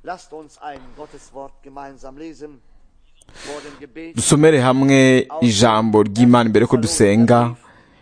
Lasst uns ein Gotteswort gemeinsam lesen. Vor dem Gebet dusomere hamwe ijambo ry'imana imbere ko dusenga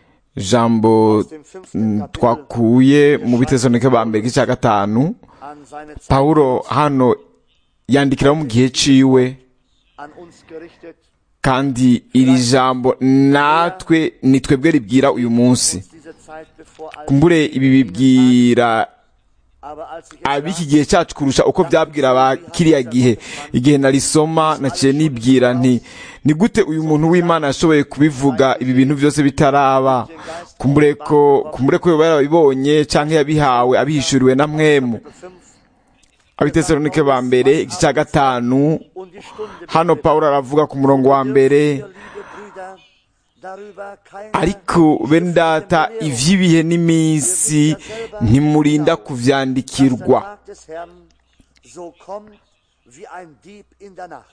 ijambo mm, twakuye mu bitesanike ba mbere igice cya gatanu an seine Zeit pawulo hano yandikiraho mu gihe ciwe an uns gerichtet, kandi iri jambo natwe ni twebwe ribwira uyu munsi uns diese Zeit bevor all kumbure ibi bibwira aber als ich es ab'iki gihe cyacu kurusha uko byabwira ba kiriya gihe igihe narisoma naciye nibwira nti ni gute uyu muntu w'imana yashoboye kubivuga ibi bintu byose bitaraba kumbure ko kumbure ko yoba yarabibonye cyangwa yabihawe abihishuriwe na mwemu Kapitel 5 abitesalonike ba mbere igice cya gatanu und die Stunde hano beendet. pawulo aravuga ku murongo wa mbere Dürfen wir, liebe Brüder, darüber keine ariko bene data schriftliche Belehrung ivy'ibihe n'iminsi ntimurinda dass kuvyandikirwa der Tag des Herrn so kommt wie ein Dieb in der Nacht.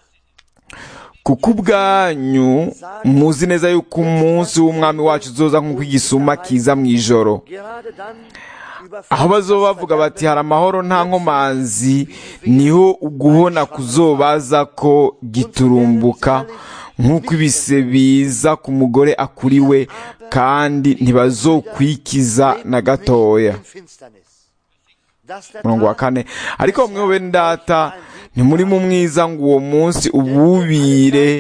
kuko ubwanyu muzi neza yuko umunsi w'umwami wacu uzoza nk'uko igisuma kiza mu ijoro Gerade dann überfällt aho bazoba das bavuga bati Verderben hari amahoro nta nkomanzi niho uguhona kuzobaza ko giturumbuka nk'uko ibise biza ku mugore akuriwe kandi ntibazokwikiza na gatoya in Finsternis. Dass der murongo wa Tag kane ariko mwe bene data ntimuri mu mwiza ngo uwo munsi ububire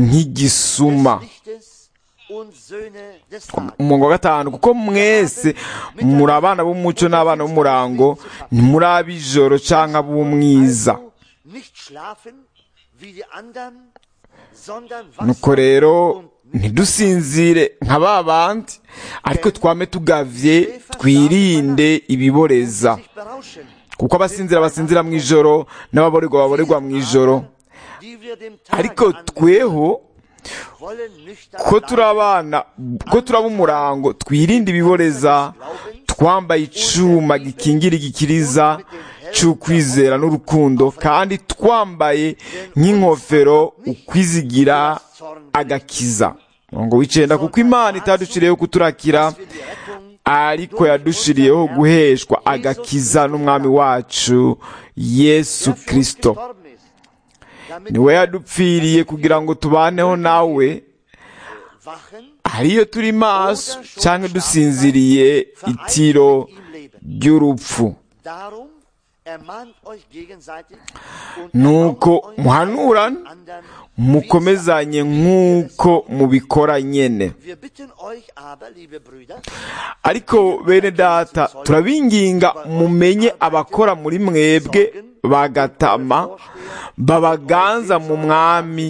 nk'igisuma des Lichtes und Söhne des Tages. umurongo wa gatanu kuko mwese muri abana b'umuco n'abana b'umurango ntimuri ab'ijoro cyangwa ab'umwiza Also nicht schlafen wie die anderen, sondern nuko wachsen rero und ntidusinzire nka ba bandi ariko twame tugavye twirinde ibiboreza sich berauschen, kuko abasinzira basinzira mu ijoro n'ababorerwa baborerwa mu ijoro die wir dem Tage ariko angehören, tweho wollen nüchtern ko turi bleiben, abana ko turaba umurango twirinde ibiboreza twambaye icuma gikingira igikiriza c'ukwizera n'urukundo kandi twambaye nk'inkofero ukwizigira agakiza ngo wicenda kuko imana itadushiriyeho kuturakira wir die Rettung ariko yadushiriyeho guheshwa agakiza n'umwami wacu yesu der für uns kristo gestorben ist, damit niwe yadupfiriye kugira ngo tubaneho nawe wachen, hariyo turi maso cyangwa dusinziriye itiro im Leben. ry'urupfu Darum ermahnt euch gegenseitig und nuko erbaut euch muhanurane einen anderen, mukomezanye nk'uko mubikora nyene Wir bitten euch aber, liebe Brüder, ariko bene data turabinginga mumenye abakora muri mwebwe bagatama babaganza mu mwami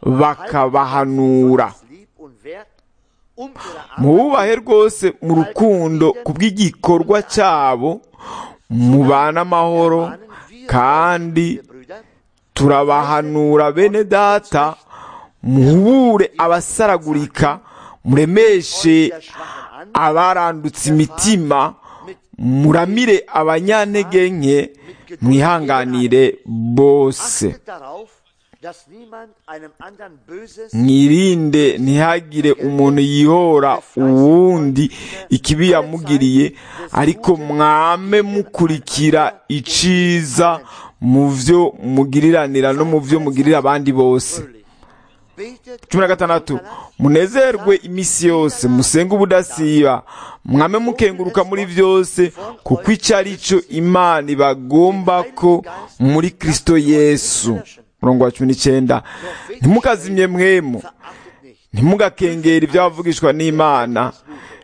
bakabahanura was lieb und wert, um ihre Arbeit mububahe rwose mu rukundo ku bw'igikorwa cyabo mubane amahoro mahnen wir kandi liebe Brüder, turabahanura bene data muhubure abasaragurika muremeshe der Schwachen an, abarandutse imitima muramire abanyantege nke mwihanganire bose achtet darauf, dass niemand einem anderen Böses mwirinde ntihagire umuntu yihora uwundi ikibi yamugiriye ariko mwame mukurikira iciza mu byo mugiriranira no mu byo mugirira abandi bose fröhlich. Betet cumi na gatandatu munezerwe iminsi yose musenge ubudasiba mwame mukenguruka muri byose kuko icyo ari cyo imana ibagomba ko muri kristo yesu murongo wa cumi n'icyenda ntimukazimye mwemu verachtet nicht, ntimugakengere iby'abavugishwa n'imana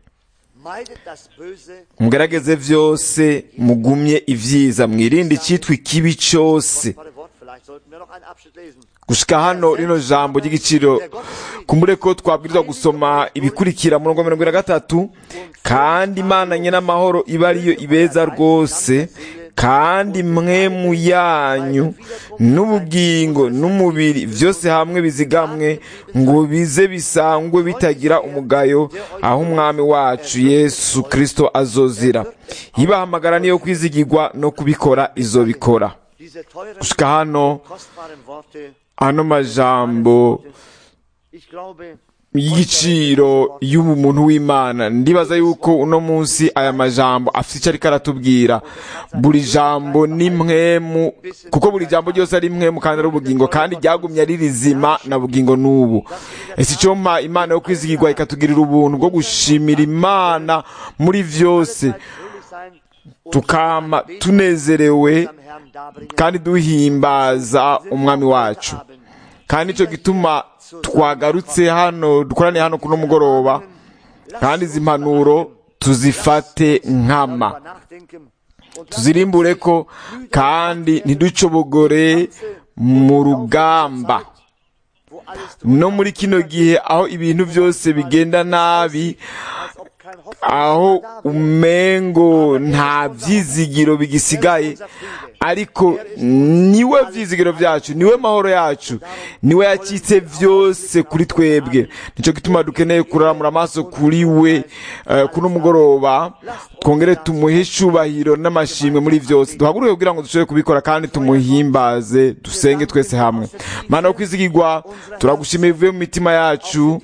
meidet das Böse, mugerageze byose mugumye ibyiza mwirinde icyitwa ikibi cyose Warte, Wort, vielleicht sollten wir noch einen Abschnitt lesen. gushika hano rino jambo ry'igiciro kumbure ko twabwirizwa gusoma ibikurikira murongo mirongo ine na gatatu kandi imana nye n'amahoro iba ariyo ibeza rwose kandi mwemu yanyu n'ubugingo n'umubiri byose hamwe bizigamwe ngo bize bisangwe bitagira umugayo aho umwami wacu yesu kristo azozira ibahamagara niyo kwizigirwa no kubikora izobikora Diese teuren, gushika hano kostbaren Worte, ano majambo ich glaube, y'igiciro y'umuntu w'imana ndibaza yuko uno munsi aya majambo afite icyo ariko aratubwira buri jambo ni mwemu kuko buri jambo ryose ari mwemu kandi ari ubugingo kandi ryagumye ari rizima na bugingo n'ubu ese icyo mpa imana yo kwizigirwa ikatugirira ubuntu bwo gushimira imana muri byose tukama tunezerewe kandi duhimbaza umwami wacu kandi nicyo gituma twagarutse hano dukoraniye hano kuno mugoroba kandi izi mpanuro tuzifate nkama tuzirimbure ko kandi ntiducobogore mu rugamba no muri kino gihe aho ibintu byose bigenda nabi aho umengo nta byizigiro bigisigaye ariko niwe byizigiro byacu niwe mahoro yacu niwe yakitse byose kuri twebwe nicyo gituma dukeneye kuraramura amaso kuri we kuno mugoroba twongere tumuhe icyubahiro n'amashimwe muri byose duhaguruke kugira ngo dushobore kubikora kandi tumuhimbaze dusenge twese hamwe mana yo kwizigirwa turagushimiye bivuye mu mitima yacu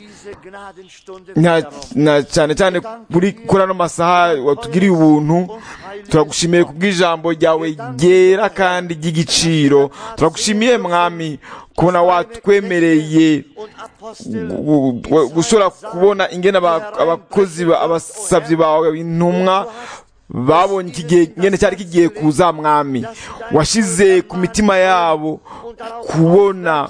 na cyane cyane kuri ano masaha watugiriye ubuntu turagushimiye ku bw'ijambo ryawe ryera kandi ry'igiciro turagushimiye mwami kubona watwemereye gushobora kubona ingene abakozi abasabyi bawe intumwa babonye iki gihe ngene cyari kigiye kuza mwami washize ku mitima yabo kubona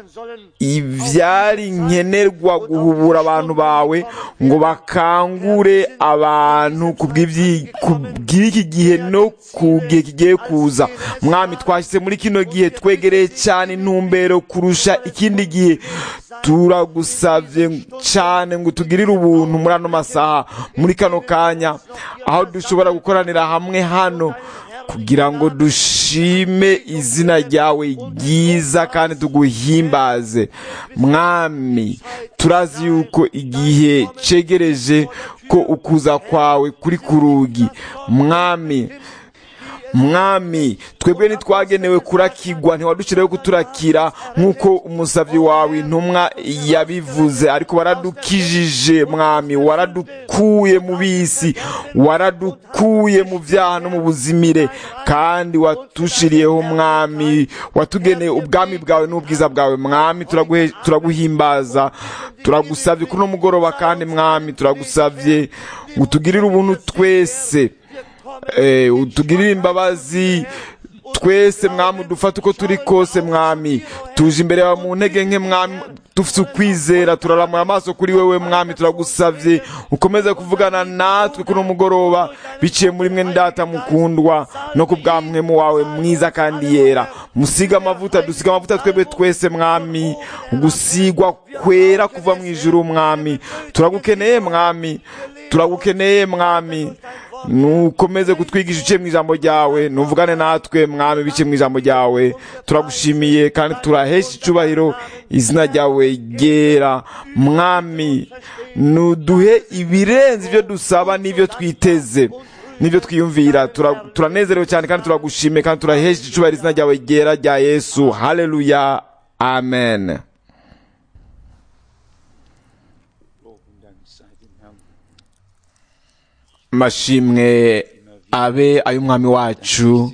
ibyari nkenerwa guhubura abantu bawe ngo bakangure abantu ku bw'iki gihe no ku gihe kigiye kuza mwami twashyize muri kino gihe twegereye cyane intumbero kurusha ikindi gihe turagusabye cyane ngo tugirire ubuntu muri ano masaha muri kano kanya aho dushobora gukoranira hamwe hano kugira ngo dushime izina ryawe ryiza kandi tuguhimbaze mwami turazi yuko igihe cegereje ko ukuza kwawe kuri ku rugi mwami mwami twebwe ntitwagenewe kurakigwa ntiwadushyireho kuturakira nk'uko umusabyi wawe intumwa yabivuze ariko waradukijije mwami waradukuye mu bisi waradukuye mu byaha no mu buzimire kandi watushiriyeho mwami watugeneye ubwami bwawe n'ubwiza bwawe mwami turaguhimbaza turagusabye kuri uno mugoroba kandi mwami turagusabye ngo utugirire ubuntu twese utugirire imbabazi twese mwami udufate uko turi kose mwami tuje imbere yawe mu ntege nke mwami dufite ukwizera turaramura amaso kuri wewe mwami turagusabye ukomeze kuvugana natwe kuri mugoroba biciye muri mwe ndata mukundwa no ku bwa mwemu wawe mwiza kandi yera musiga amavuta dusiga amavuta twebwe twese mwami gusigwa kwera kuva mu ijuru mwami turagukeneye mwami turagukeneye mwami nukomeze kutwigisha uciye mu ijambo ryawe nuvugane natwe mwami biciye mu ijambo ryawe turagushimiye kandi turahesha icubahiro izina ryawe ryera mwami nuduhe ibirenze ibyo dusaba n'ibyo twiteze n'ibyo twiyumvira turanezerewe cyane kandi turagushimiye kandi turahesha icubahiro izina ryawe ryera rya yesu haleluya amen mashimwe abe ay'umwami wacu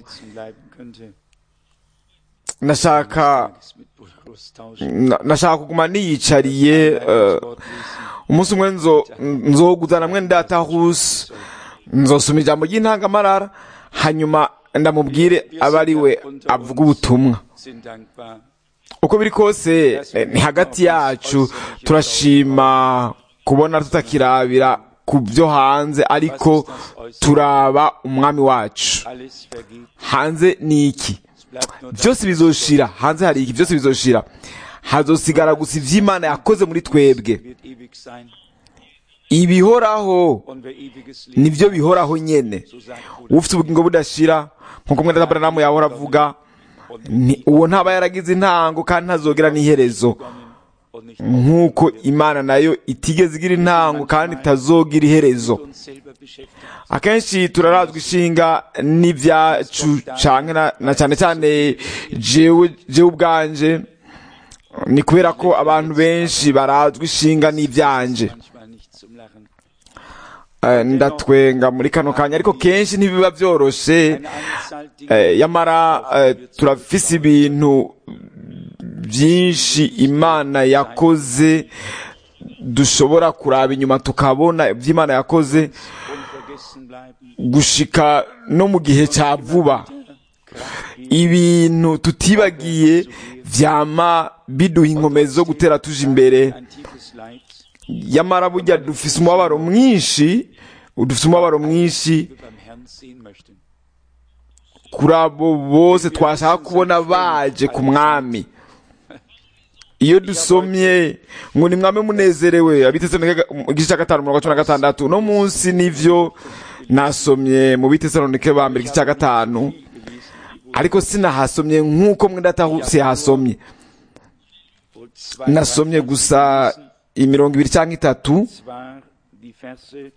nashaka nashaka kuguma niyicariye umunsi umwe nzoguzana mwe ndatahuse nzosoma ijambo ry'intangamarara hanyuma ndamubwire aba ari we avuga ubutumwa uko biri kose ni hagati yacu turashima kubona tutakirabira ku byo hanze ariko turaba umwami wacu hanze ni iki byose bizoshira hanze hari iki byose bizoshira hazosigara gusa iby'imana yakoze muri twebwe ibihoraho nibyo bihoraho nyene ufite ubugingo budashira nkuko mwenda aburahamu yahora avuga uwo ntaba yaragize intango kandi ntazogera n'iherezo nk'uko imana nayo itigeze igira intango kandi itazogira iherezo akenshi turarazwa ishinga n'ibyacu na cyane cyane jewe ubwanje ni kubera ko abantu benshi barazwi ishinga n'ibyanje manchmal nicht zum Lachen. Eh, ndatwenga muri kano kanya ariko kenshi ntibiba byoroshe Eine Anzahl Dinge, Eh, yamara eh, turafise ibintu byinshi imana yakoze dushobora kuraba inyuma tukabona iby'imana yakoze unvergessen bleiben. gushika no mu gihe cya vuba ibintu tutibagiye vyama biduha inkomezi zo gutera tuje imbere Ein tiefes Leid, yamara burya dufise umubabaro mwinshi dufise umubabaro mwinshi wir beim Herrn sehen möchten. kuri abo bose twashaka kubona baje ku mwami iyo dusomye ngo ni mwame munezerewe abitesalonike igice cya gatanu mirongo cumi na gatandatu uno munsi nivyo nasomye mu bitesalonike ba mbere igice cya gatanu ariko sinahasomye nk'uko mwendatahuse hasomye Und zwei nasomye Verse gusa gelesen, imirongo ibiri cyangwa itatu zwar die Verse,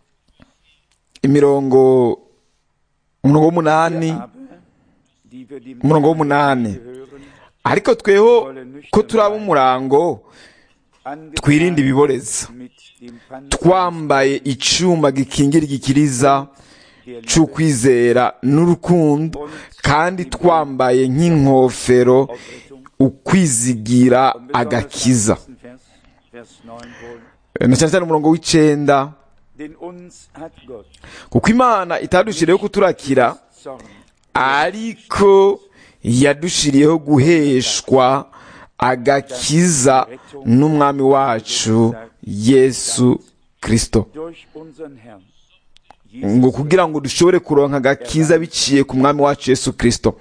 imirongo umurongo w'umunani aber, die wir dem umurongo w'umunani gehören, ariko tweho ko turaba umurango twirinde ibiboreza mit dem Panzer twambaye icuma gikingira igikiriza der c'ukwizera n'urukundo kandi twambaye nk'inkofero Aufrichtung. ukwizigira Und besonders agakiza am nächsten Vers, Vers 9 wohl. na cyane cyane umurongo w'icenda Denn uns hat Gott kuko imana itadushiriyeho kuturakira Zorn ariko yadushiriyeho guheshwa agakiza n'umwami wacu yesu kristo durch unseren Herrn. ngo kugira ngo dushobore kuronka agakiza biciye ku mwami wacu yesu kristo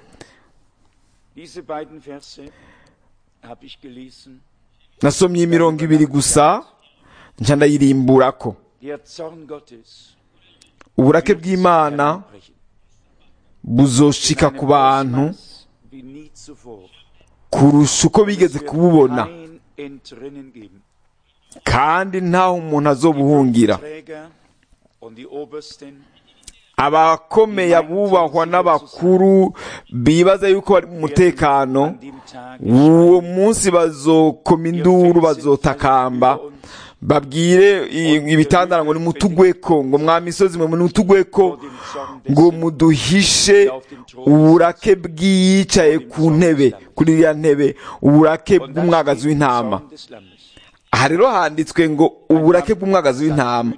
Diese beiden Verse habe ich gelesen. nasomye imirongo ibiri gusa nca ndayirimburako Der Zorn Gottes uburake bw'imana brechen. buzoshika In ku einem bantu Ausmaß wie nie zuvor. kurusha uko bigeze Es wird kububona kein Entrinnen geben. kandi ntaho umuntu azobuhungira Träger und die Obersten abakomeye abubahwa n'abakuru bibaza yuko bari mu mutekano an dem Tag uwo munsi bazokoma induru bazotakamba babwire i- ibitandara ngo nimutugweko ngo mwa misozi mwe nimutugweko vor dem Zorn des ngo muduhishe uburake bw'iyicaye ku ntebe kuri iriya ntebe uburake Und dann bw'umwagazi steht w'intama Zorn des Lammes. aha rero handitswe ngo uburake bw'umwagazi w'intama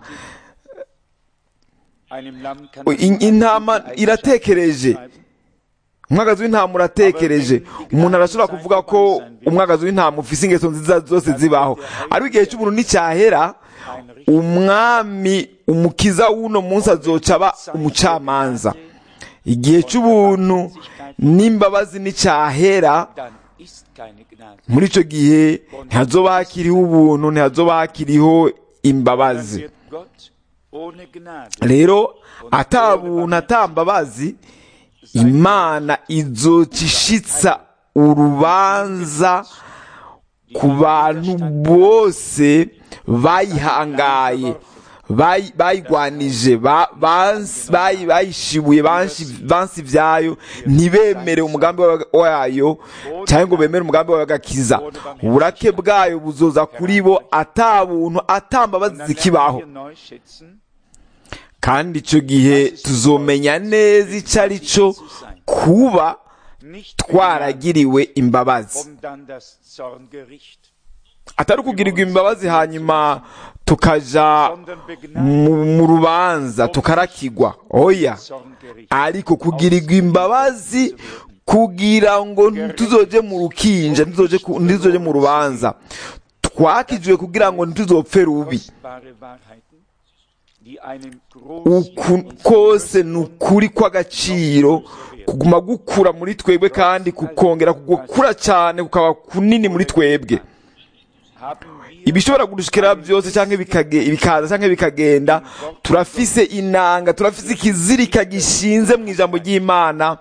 Einem Lamm kann In- intama man iratekereje umwagazi w'intama uratekereje umuntu arashobora kuvuga ko umwagazi w'intama ufise ingeso nziza zose zibaho ariko igihe cy'umuntu nicyahera umwami umukiza w'uno munsi azoca aba umucamanza igihe cy'ubuntu n'imbabazi nicyahera dann ist keine Gnade. muri icyo gihe ntihazoba hakiriho ubuntu ntihazoba hakiriho Dann imbabazi wird Gott ohne Gnade rero ata buntu ata mbabazi imana izoca ishitsa urubanza ku bantu bose bayihangaye bayi- bayigwanije ba- bansi- bayi- bayishibuye banshi- bansi ibyayo ntibemere umugambi wa- wayo cyangwa ngo bemere umugambi wayo w'agakiza uburake bwayo buzoza kuri bo ata buntu ata mbabazi Und dann zikibaho lernen wir neu schätzen, kandi icyo gihe tuzomenya neza icyo ari cyo kuba nicht twaragiriwe imbabazi um dann das Zorngericht, atari ukugirirwa imbabazi hanyuma tukaja sondern begnade mu mu rubanza tukarakigwa oya Zorngericht. ariko kugirirwa imbabazi kugira ngo ntituzoje mu rukinja ntituzoje ku- ntituzoje mu rubanza twakijwe kugira ngo ntituzopfe rubi Kostbare Wahrheiten, die einen uku großen kose ni ukuri kw'agaciro kuguma gukura muri twebwe kandi kukongera gukura cyane kukaba kunini muri twebwe haben wir ibishobora gushikira byose cyangwa bikage- bikaza cyangwa bikagenda turafise inanga turafise ikizirika gishinze mu ijambo ry'imana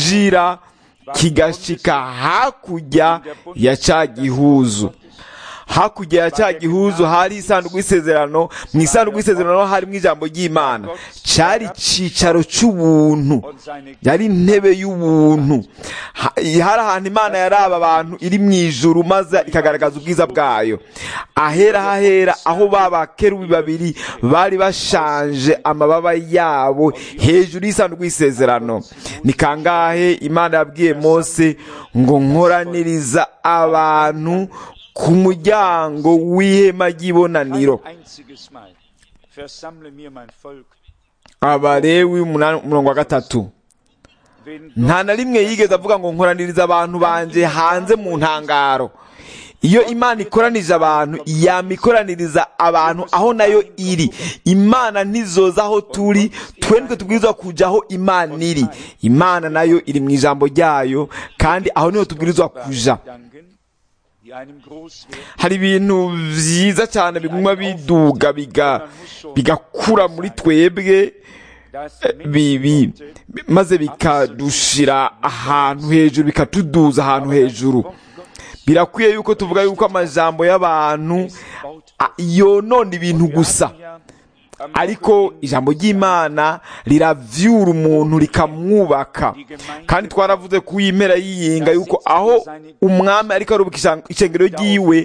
cinjira kigashika hakurya ya ca gihuzu hakurya ya cya gihuzu hari isanduku y'isezerano mu isanduku y'isezerano harimo ijambo ry'imana cyari icyicaro cy'ubuntu und seine yari intebe y'ubuntu Ha- hari ahantu imana yaraba abantu iri mu ijuru maze ikagaragaza ubwiza bwayo ahera hahera aho ba bakerubi babiri bari bashanje amababa yabo hejuru y'isanduku y'isezerano ni kangahe imana yabwiye mose ngo nkoraniriza abantu ku muryango w'ihema ry'ibonaniro ein einziges Mal versammle mir mein Volk, abalewi umunani- umurongo wa gatatu wenn nta na rimwe yigeze avuga ngo nkoraniriza abantu banje hanze mu ntangaro iyo imana ikoranije abantu yama ikoraniriza abantu aho nayo iri imana ntizoza aho turi twe nitwe tubwirizwa kujya aho imana iri imana nayo iri mu ijambo ryayo kandi aho niho tubwirizwa kuja Gedanken, die einem groß werden, hari ibintu byiza cyane biguma biduga biga bigakura muri twebwe dass bibi Menschenworte maze bikadushira ahantu hejuru bikatuduza ahantu hejuru birakwiye yuko tuvuga yuko amajambo y'abantu a- yonona ibintu gusa ja am ariko ijambo ry'imana riravyura umuntu rikamwubaka kandi twaravuze ku impera y'iyinga yuko aho umwami ariko arubaka ishan- ishengero ryiwe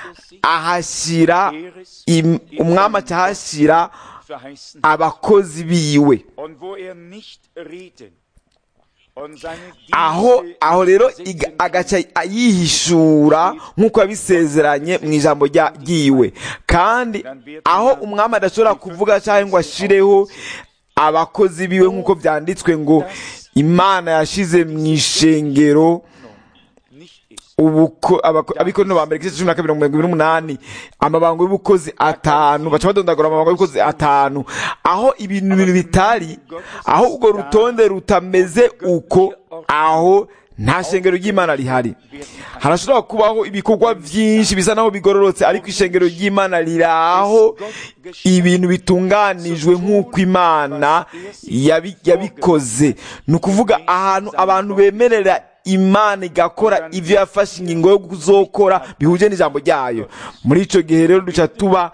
ahashyira im- umwami acahashyira verheißen abakozi biwe und wo er nicht reden und seine aho Dienste aho rero setzen iga- kann, agaca yihishura nk'uko yabisezeranye mu ijambo rya- ryiwe kandi aho umwami adashobora kuvuga cyangwa ngo ashireho abakozi biwe nk'uko byanditswe ngo imana yashize mu ishengero nicht ist. ubuko abako- abikorino ba mbere igice cumi na kabiri mirongo irindwi n'umunani amabango y'ubukozi atanu baca badondagura amabango y'ubukozi atanu aho ibintu bibiri bitari aho urwo rutonde rutameze uko aho nta shengero ry'imana rihari harashobora kubaho ibikorwa byinshi bisa naho bigororotse ariko ishengero ry'imana riri aho ibintu bitunganijwe nk'uko imana yabi- yabikoze ni ukuvuga ahantu abantu bemerera imana igakora ibyo yafashe ingingo yo kuzokora bihuje n'ijambo ryayo muri icyo gihe rero duca tuba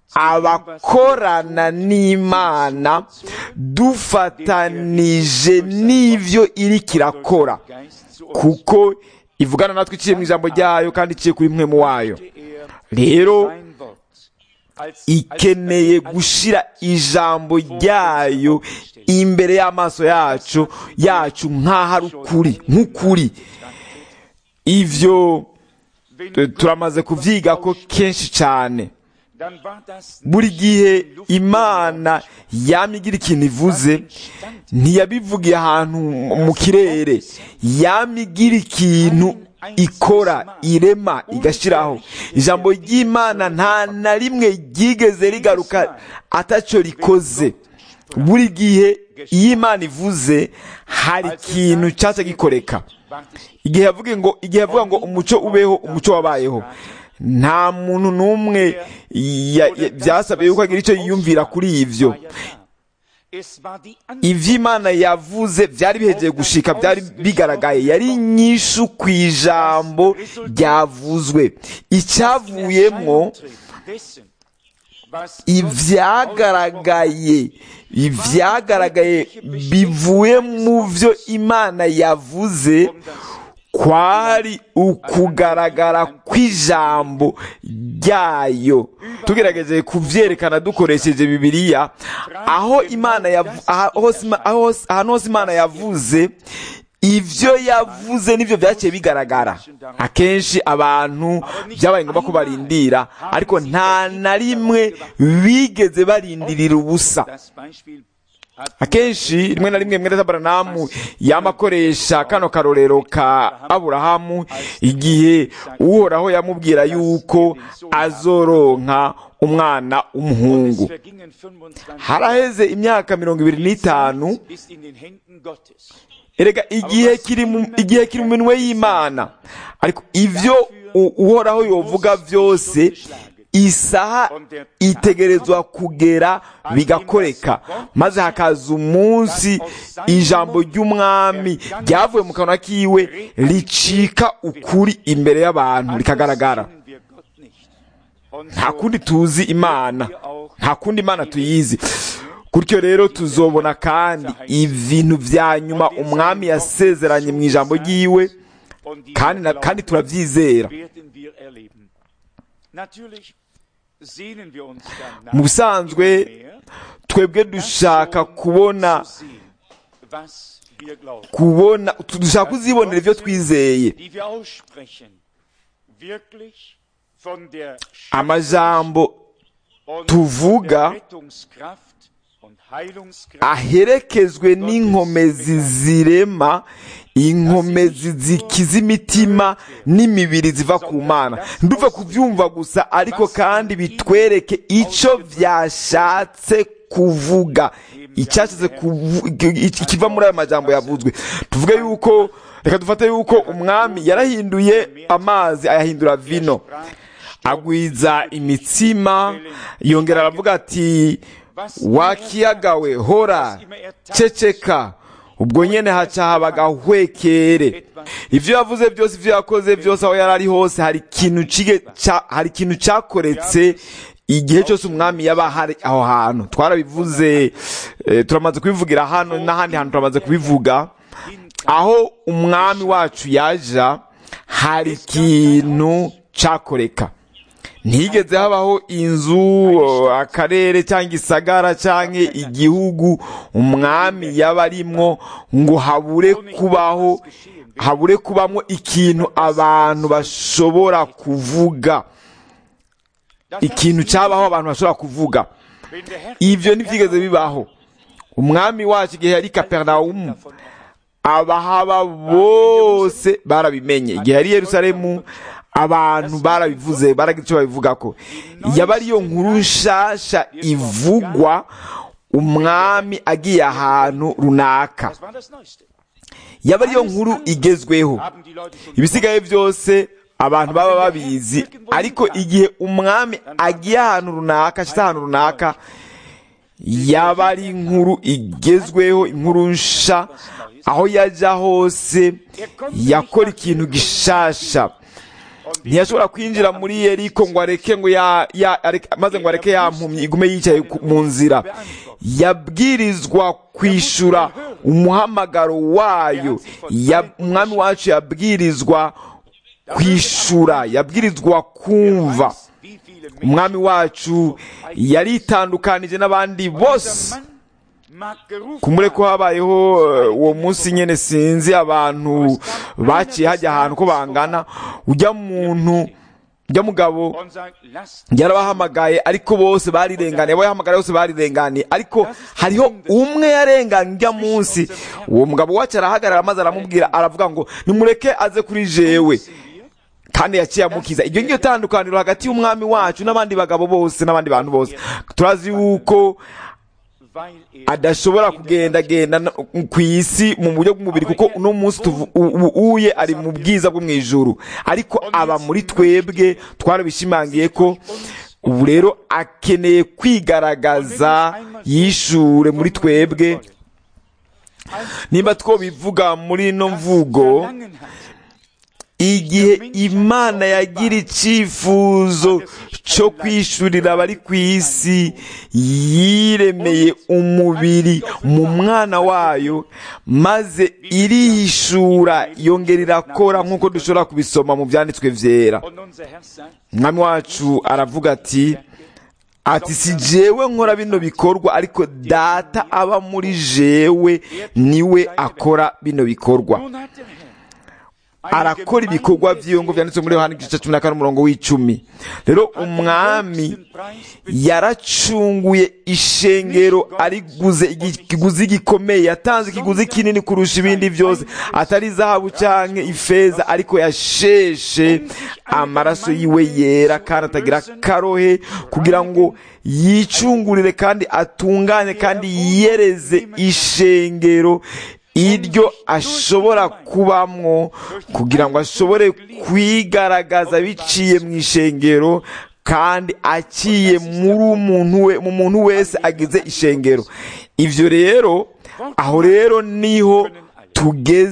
abakorana n'imana dufatanije n'ibyo iri kirakora Geist zu uns kuko ivugana natwe iciye mu ijambo ryayo kandi iciye kuri mwe mu wayo er rero sein Wort als, ikeneye als, gushira ijambo ryayo imbere y'amaso yacu yacu nk'aho ari ukuri nk'ukuri ivyo wenn tu- turamaze kuvyiga ko kenshi cyane dann war das buri nicht gihe in Luft imana yamye igira ikintu ivuze ntiyabivugiye ahantu mu kirere yamye igira ikintu ikora irema igashiraho ijambo ry'imana nta na rimwe ryigeze rigaruka ataco rikoze buri gihe iyo imana ivuze hari ikintu cyaca gikoreka ward es igihe yavuga ngo igihe yavuga ngo umuco ubeho umuco wabayeho nta muntu n'umwe ya- ya- byasabye yuko agira icyo yiyumvira kuri ivyo war ja da. Es war die ivyo imana yavuze byari bihegeye gushika byari bigaragaye yari inyishu ku ijambo ryavuzwe icyavuyemwo dessen, was ivyagaragaye ivyagaragaye bivuye mu vyo imana yavuze kwari ukugaragara kw'ijambo ryayo tugerageje kuvyerekana dukoresheje bibiliya aho imana yavu- aha- hose ima- aho hose- ahantu hose imana yavuze ivyo yavuze nivyo vyaciye bigaragara akenshi abantu byabaye ngombwa ko barindira ariko nta na rimwe bigeze barindirira ubusa das Beispiel hat akenshi rimwe na rimwe mwene Aburahamu yama akoresha kano karorero ka aburahamu igihe uhoraho yamubwira yuko azoronka umwana w'umuhungu es vergingen 25 haraheze imyaka mirongo ibiri n'itanu ist in den Händen Gottes. erega igihe kiri mu igihe kiri mu minwe y'imana ariko ivyo u- uhoraho yovuga byose isaha itegerezwa kugera bigakoreka maze hakaza umunsi ijambo ry'umwami ryavuye mu kanwa kiwe ricika ukuri imbere y'abantu rikagaragara Sehen wir Gott nicht. Und nta so kundi tuzi imana nta kundi imana tuyizi gutyo rero tuzobona kandi ibintu vya nyuma umwami yasezeranye mu ijambo ryiwe und die kandi na- kandi turabyizera werden wir erleben. Natürlich sehnen wir uns danach, mu busanzwe mehr twebwe dushaka kubona zu sehen, was wir glauben. kubona dushaka kuzibonera ibyo twizeye die wir aussprechen, wirklich von der amajambo und tuvuga der Rettungskraft und Heilungskraft aherekezwe n'inkomezi zirema inkomezi zikiza imitima n'imibiri ziva ku mana nduve kubyumva gusa ariko kandi bitwereke icyo byashatse kuvuga icyashatse kuvu- iki- ikiva muri ayo majambo yavuzwe tuvuge yuko reka dufate yuko umwami yarahinduye amazi ayahindura vino agwiza imitsima yongera aravuga ati wakiyagawe hora ceceka ubwo nyene haca haba agahwekere ivyo yavuze byose ivyo yakoze byose aho yari ari hose hari ikintu cige- ca- hari ikintu cakoretse igihe cyose umwami yaba hari aho hantu twarabivuze eh, turamaze kubivugira hano n'ahandi hantu turamaze kubivuga aho umwami wacu yaja hari ikintu cakoreka ntigeze habaho inzu akarere cyangwa isagara cyangwa igihugu umwami yaba arimwo ngo habure kubaho habure kubamo ikintu abantu bashobora kuvuga ikintu cyabaho abantu bashobora kuvuga wenn der Herr ibyo ntibyigeze bibaho umwami wacu igihe yari kaperinawumu abahaba bose barabimenye igihe yari i yerusalemu abantu barabivuze baragira icyo babivuga ko yaba ariyo nkuru nshasha ivugwa umwami agiye ahantu runaka das war das Neueste. yaba ariyo nkuru igezweho Haben die Leute schon ibisigaye byose abantu baba babizi ariko igihe umwami agiye ahantu runaka ashyize ahantu runaka yaba ari inkuru igezweho inkuru nsha aho yajya hose yakora ikintu gishasha ntiyashobora kwinjira muri yeriko ngo areke ngo ya, ya areke, maze ngo areke yampumyi igume yicaye ku- mu nzira yabwirizwa kwishura umuhamagaro wayo ya, umwami wacu yabwirizwa kwishura yabwirizwa kumva wie viele Menschen umwami wacu yaritandukanije n'abandi bose Mann mag gerufen kumure ko habayeho eh, uwo munsi nyene sinzi abantu baciye hajya ahantu ko bangana ujya muntu ujya mugabo und sagt, lasst yarabahamagaye ariko bose barirenganiye abo yahamagaye bose barirenganiye ariko hariho umwe yarenganye ujya munsi uwo mugabo wacu arahagarara maze aramubwira aravuga ngo nimureke aze kuri jewe kandi yaciye amukiza iryo ngiryo tandukaniro hagati y'umwami wacu n'abandi bagabo bose n'abandi bantu bose turazi yuko weil er adashobora kugendagenda no- ku isi mu buryo bw'umubiri kuko uno munsi tuvu- u- u- uye ari mu bwiza bwo mu ijuru ariko aba muri twebwe twarabishimangiye ko ubu rero akeneye kwigaragaza yishure muri twebwe nimba twobivuga muri ino mvugo verlangen hat, igihe imana yagira icyifuzo cyo kwishurira abari ku isi yiremeye umubiri mu mwana wayo maze irihishura yongera irakora nk'uko dushobora kubisoma mu byanditswe byera und unser Herr sagt, umwami wacu aravuga ati ati si jewe nkora bino bikorwa ariko data aba muri jewe niwe akora bino bikorwa nun hat der Herr arakora ibikorwa by'iyo ngo byanditse muri yohani igice cumi na kane umurongo w'icumi rero umwami yaracunguye ishengero ariguze ikiguzi gikomeye yatanze ikiguzi kinini kurusha ibindi byose atari zahabu cyangwa ifeza ariko yasheshe amaraso yiwe yera kandi atagira karohe kugira ngo yicungurire kandi atunganye kandi yiyereze ishengero iryo ashobora kubamwo kugira ngo ashobore kwigaragaza biciye mu ishengero kandi aciye muri umuntu we mu muntu wese agize ishengero ibyo rero aho rero niho tugeze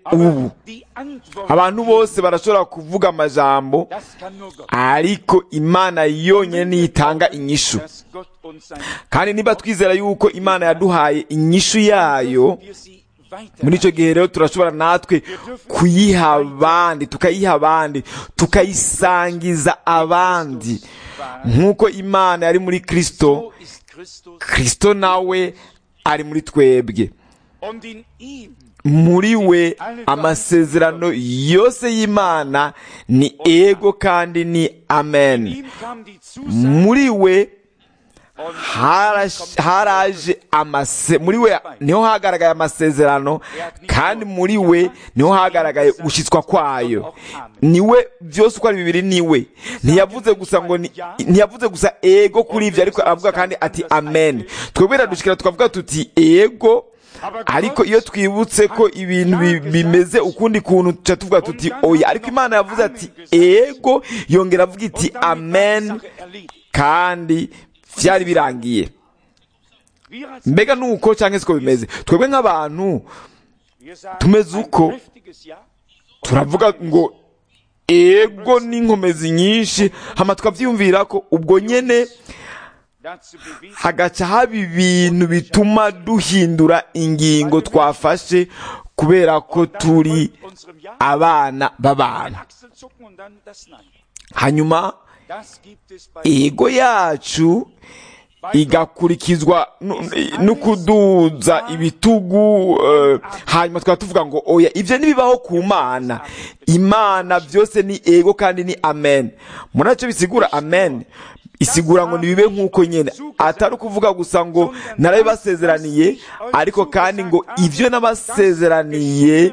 ubu die Antwort, abantu bose barashobora kuvuga amajambo das kann nur Gott. ariko imana yonyine niyo itanga inyishu Dass Gott uns sein kandi niba twizera yuko imana yaduhaye inyishu yayo wir sie weiter muri icyo gihe rero turashobora natwe kuyiha abandi tukayiha abandi tukayisangiza abandi nk'uko imana yari muri kristo so ist Christus kristo nawe ari muri twebwe und in ihm muri we amasezerano yose y'imana ni ego kandi ni amen ihm kam die Zusage muri we und harash- haraje amase muri we niho hagaragaye amasezerano kandi muri we niho hagaragaye gushyitswa kwayo niwe byose uko ari bibiri niwe ntiyavuze gusa ngo ni- ntiyavuze gusa ego kuri ibyo ariko aravuga kandi ati amen twebwe radushikira tukavuga tuti ego ariko iyo twibutse ko ibintu bi- bimeze ukundi kuntu tuca tuvuga tuti oya ariko imana yavuze ati ego yongera avuga iti damit war amen die Sache erledigt. kandi byari birangiye Wir als mbega nuko cyangwa siko bimeze twebwe nk'abantu wir sagen tumeze ein uko kräftiges Ja turavuga ngo ego n'inkomezi nyinshi hama tukabyiyumvira ko ubwo nyene dazu bewegt hagaca haba ibintu bituma duhindura ingingo twafashe kubera ko turi unserem Ja abana ein b'abantu Achselzucken und dann das Nein. hanyuma Das gibt es bei ego yacu igakurikizwa nu- no kuduza ibitugu eh, hanyuma tukaba tuvuga ngo oya ibyo ntibibaho ku mana imana byose ni ego kandi ni amen muri nacyo bisigura amen isigura ngo nibibe nk'uko nyine atari ukuvuga gusa ngo narabibasezeraniye ariko kandi ngo ibyo nabasezeraniye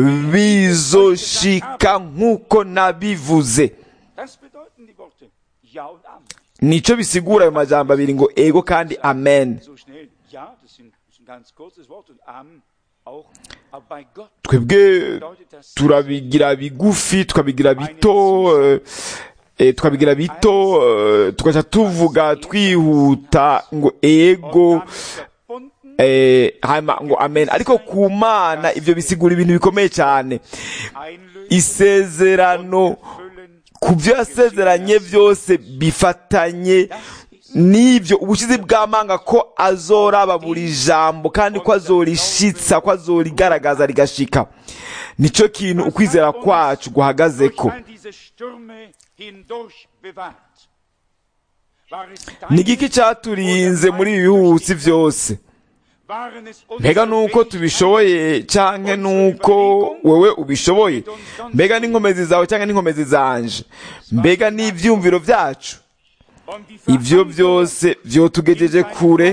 bizoshika nk'uko nabivuze Das bedeuten die Worte Ja und Amen. nicyo bisigura ayo majambo abiri ngo ego kandi amen So schnell Ja, das, sind, das ist ein ganz kurzes Wort und Amen auch. Aber bei Gott twebwe bedeutet das turabigira bigufi tukabigira bito eh, eh, tukabigira bito eh, tugaca tuvuga twihuta ngo ego damit verbunden eh, hanyuma ngo amen ariko ku mana ibyo bisigura ibintu bikomeye cyane einlösen, isezerano füllen. ku byo yasezeranye byose bifatanye n'ibyo ubushizi bw'amanga ko azoraba buri jambo kandi ko azorishitsa ko azorigaragaza rigashika nicyo kintu ukwizera kwacu guhagaze ko Durch all diese Stürme hindurch bewahrt. War es ni dein- igiki cyaturinze muri ibi bihuhusi byose waren es mbega unsere nuko tubishoboye cyangwa nuko wowe ubishoboye mbega n'inkomezi zawe cyangwa n'inkomezi zanje mbega n'ibyumviro byacu und die ibyo Verantwortung byose byotugejeje kure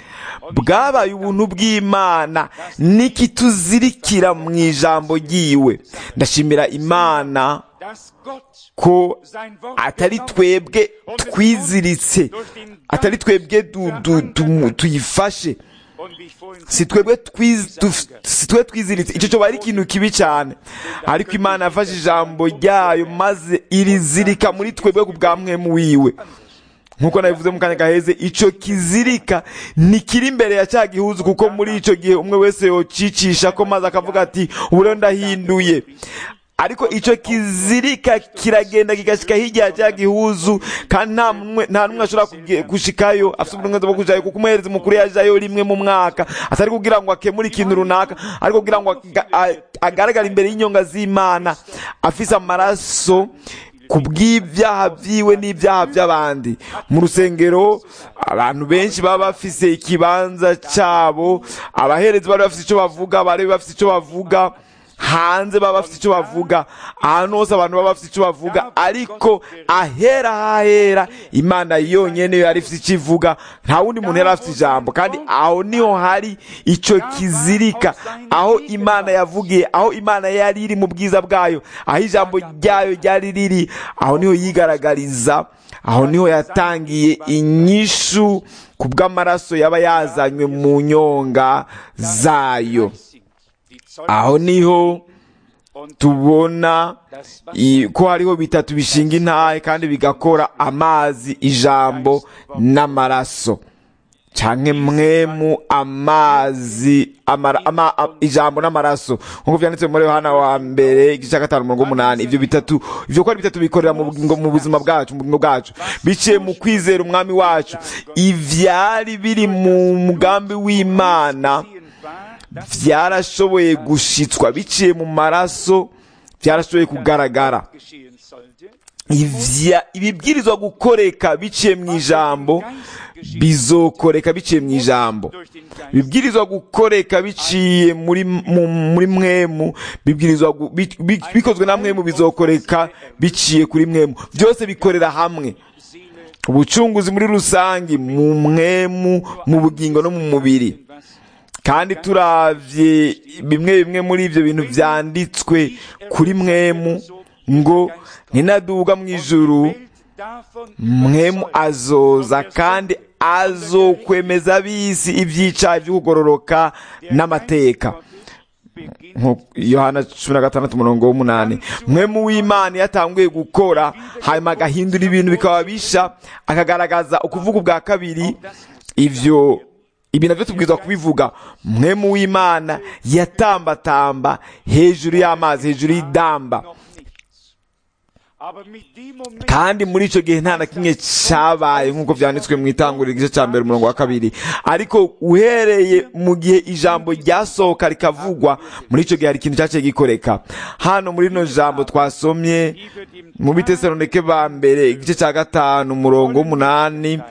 bwabaye ubuntu bw'imana n'ikituzirikira mu ijambo ryiwe ndashimira imana dass Gott ko sein Wort atari genommen twebwe twiziritse atari twebwe du- du- du- tuyifashe und wie ich vorhin si twebwe twiz- duf- si twebwe twiziritse icyo cyoba ari ikintu kibi cyane ariko imana yafashe ijambo ryayo maze irizirika muri twebwe ku bwa mwemu wiwe nk'uko nabivuze mu kanya gaheze icyo kizirika ntikiri imbere ya cya gihuzu kuko muri icyo gihe umwe wese yocicisha ko maze akavuga ati ubu rero ndahinduye ariko icyo kizirika kiragenda kigashyika hirya ya cya gihuzu kandi nta mwe- nta n'umwe ashobora kuge- gushikayo afite uburenganzira bwo kujayo kuko umuherezi mukuru yajayo rimwe mu mwaka atari kugira ngo akemure ikintu runaka ariko kugira ngo aga- a- agaragare imbere y'inyonga z'imana afise amaraso ku bw'ibyaha byiwe n'ibyaha by'abandi mu rusengero abantu benshi baba bafise ikibanza cyabo abaherezi bari bafite icyo bavuga bari bafite icyo bavuga hanze baba bafite icyo bavuga ahantu hose abantu baba bafite icyo bavuga ariko ahera hahera imana yonyine yari ifite icyo ivuga nta wundi muntu yari afite ijambo kandi aho niho hari icyo kizirika aho imana yavugiye aho imana yari iri mu bwiza bwayo aho ijambo ryayo ryari riri aho niho yigaragariza aho niho yatangiye inyishu ku bw'amaraso yaba yazanywe mu nyonga zayo die Zoll aho niho und tubona das was i- ko hariho bitatu bishinga intahe kandi bigakora amazi ijambo n'amaraso canke mwemu amazi amara, ama, a, ijambo n'amaraso nk'uko vyanditse muri yohana wa mbere igice cya gatanu umurongo w'umunani ivyo bitatu ivyo ko ari bitatu bikorera mu bugingo mu buzima bwacu mu bugingo bwacu biciye mu kwizera umwami wacu ivyari biri mu mugambi w'imana vyarashoboye gushitswa biciye mu maraso vyarashoboye kugaragara geschehen sollte, Ivya- ibibwirizwa gukoreka biciye mu ijambo bizokoreka biciye mu ijambo durch den Geist bibwirizwa gukoreka biciye muri mu- muri mwemu bibwirizwa gu- bi- bi- bikozwe na mwemu bizokoreka biciye kuri mwemu byose bikorera hamwe Seele, ubucunguzi muri rusange mu mwemu mu bugingo no mu mubiri was kandi turavye bimwe bimwe muri ivyo bintu vyanditswe kuri mwemu ngo ninaduga mu ijuru Welt davon mwemu azoza kandi azokwemeza ab'isi ivyicaye vy'ukugororoka n'amateka beginnt nko yohana cumi na gatandatu umurongo w'umunani mwemu w'imana iyo atanguye gukora hanyuma agahindura ibintu bikaba bisha akagaragaza ukuvuga ubwa kabiri ivyo ibi navyo tubwirizwa kubivuga mwemu w'imana yatambatamba hejuru y'amazi hejuru y'idamba noch nichts. Aber mit dem Moment, kandi muri icyo gihe nta na kimwe cyabaye nk'uko byanditswe mu itanguriro igice cya mbere umurongo wa kabiri ariko uhereye mu gihe ijambo ryasohoka rikavugwa muri icyo gihe hari ikintu cyaciye gikoreka hano muri rino jambo twasomye die wird im mu bitesalonike ba mbere igice cya gatanu umurongo w'umunani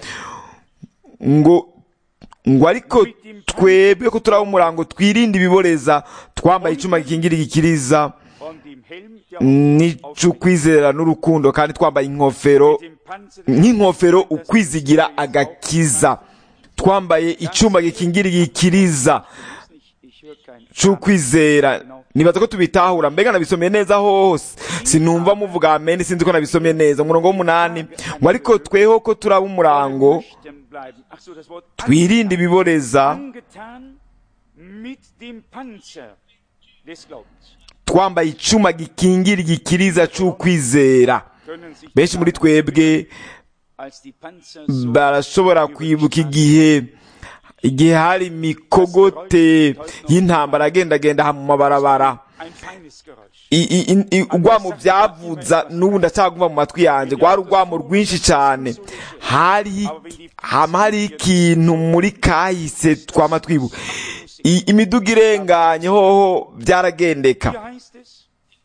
ngo ngo ariko twebwe ko turaba umurango twirinde ibiboreza twambaye icyuma gikingira igikiriza von dem Helm der n'icy'ukwizera n'urukundo kandi twambaye inkofero dem Panzer nk'inkofero ukwizigira agakiza twambaye icyuma gikingira igikiriza Ich höre kein c'ukwizera nibaza ko tubitahura mbega nabisomye neza hose sinumva muvuga amen sinzi ko nabisomye neza umurongo w'umunani ngo ariko tweho ko turaba umurango nüchtern bleiben. Ach so, das Wort twirinde ibiboreza angetan mit dem Panzer des Glaubens. twambaye icyuma gikingira igikiriza c'ukwizera Können sich benshi muri twebwe als die Panzer so barashobora kwibuka igihe igihe hari imikogote y'intambara agendagenda aha mu mabarabara ein feines Geräusch. I- i- i- i- urwamo byavuza n'ubu ndacyaguma mu matwi yanjye rwari urwamo rwinshi cyane hari hama hari ikintu muri kahise twama twibuka I- imiduga irenganye hoho byaragendeka Hier heißt es,